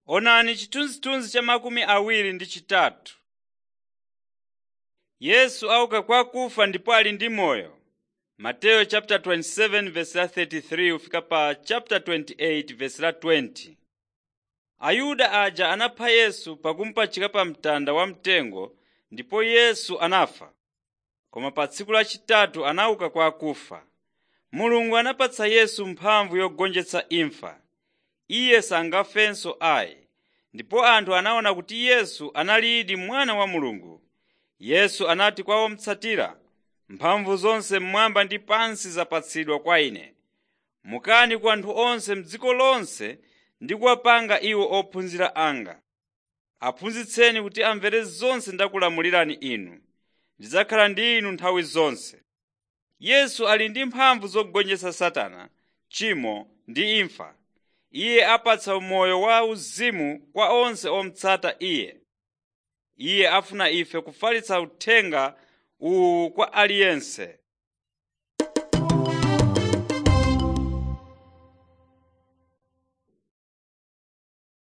Onani chithunzithunzi cha makumi awiri ndi chitatu. Yesu auka kwa akufa ndipo ali ndi moyo. Mateyu chapter 27 verse la 33 ufika pa chapter 28 verse la 20. Ayuda aja anapha Yesu pakumupachika pa mtanda wamtengo ndipo Yesu anafa. Koma pa tsiku lachitatu anauka kwa akufa. Mulungu anapatsa Yesu mphamvu yogonjetsa imfa. Iye sangafenso ayi. Ndipo anthu anaona kuti Yesu analidi mwana wa Mulungu. Yesu anati kwa omutsatira, mphamvu zonse mmwamba ndi pansi zapatsidwa kwa ine. Mukani ku anthu onse m'dziko lonse ndi kuwapanga iwo ophunzira anga. Aphunzitseni kuti amvere zonse ndakulamulirani inu. Ndidzakhala ndi inu nthawi zonse. Yesu ali ndi mphamvu zogonjetsa Satana, tchimo ndi imfa. Iye apatsa moyo wa uzimu kwa onse omutsata Iye. Iye afuna ife kufalitsa uthenga uwu kwa aliyense.